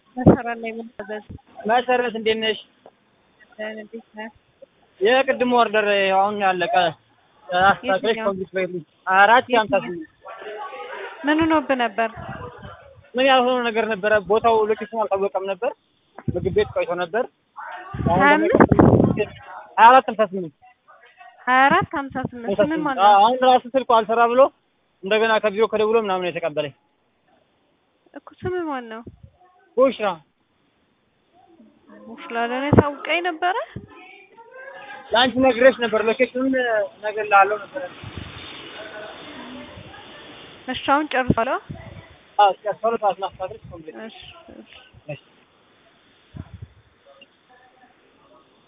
መሰረት ላይ የምታዘዝ መሰረት እንዴት ነሽ? እንዴት ነህ? የቅድሙ ኦርደር አሁን ያለቀ አስተካክለሽ የትኛው? ኮምፕሊት በይልኝ። አራት የሀምሳ የትኛው? ስምንት ምን ሆኖብህ ነበር? ምን ያልሆነ ነገር ነበረ። ቦታው ሎኬሽኑ አልታወቀም ነበር። ምግብ ቤት ቆይቶ ነበር። አሁን ሀያ ደግሞ አምስት ሀያ አራት ሀምሳ ስምንት ሀያ አራት ሀምሳ ስምንት ሀምሳ ምን ስምንት ማለት አዎ፣ ነው? አሁን ራሱ ስልኩ አልሰራ ብሎ እንደገና ከቢሮ ከደውሎ ምናምን ነው የተቀበለኝ። እኮ ስምህ ማን ነው? ቡሽራ ሙሽላ ለእኔ ታውቀኝ ነበረ። ለአንቺ ነግሬሽ ነበር። ሎኬሽኑን ነገር ላለው ነበር። እሺ አሁን ጨርሷል? አዎ፣ እስከ አስራ ሁለት ሰዓት ማስታወቅ ኮምፕሊት እሺ እሺ